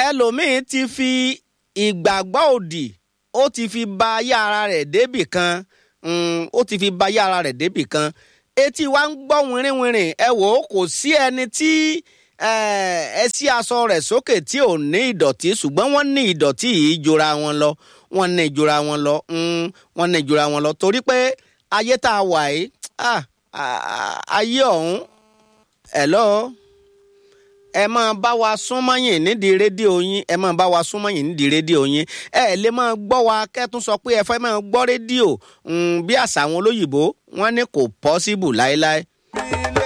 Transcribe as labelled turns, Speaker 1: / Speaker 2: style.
Speaker 1: ẹlòmíín ti fi ìgbàgbọ́ òdì ó ti fi ba ayé ara rẹ̀ débì kan ó ti fi ba ayé ara rẹ̀ débì kan etí wa ń gbọ́ wìrìwìrì ẹ wò ó kò sí ẹni tí ẹ sí aṣọ rẹ̀ sókè tí ò ní ìdọ̀tí ṣùgbọ́n wọ́n ní ìdọ̀tí yìí jura wọn lọ wọ́n ní jura wọn lọ wọ́n ní jura wọn lọ torí pé ayé tá a wà yìí ayé ọ̀hún ẹ̀ lọ́ọ́ ẹ máa bá wa súnmọ́yìn nídìí rédíò yín ẹ máa bá wa súnmọ́yìn nídìí rédíò yín ẹ lè máa gbọ́ wa kẹ́tún sọ pé ẹ fẹ́ máa gbọ́ rédíò bí àṣà àwọn olóyìnbó wọ́n ní kò pọ́síbù láéláé.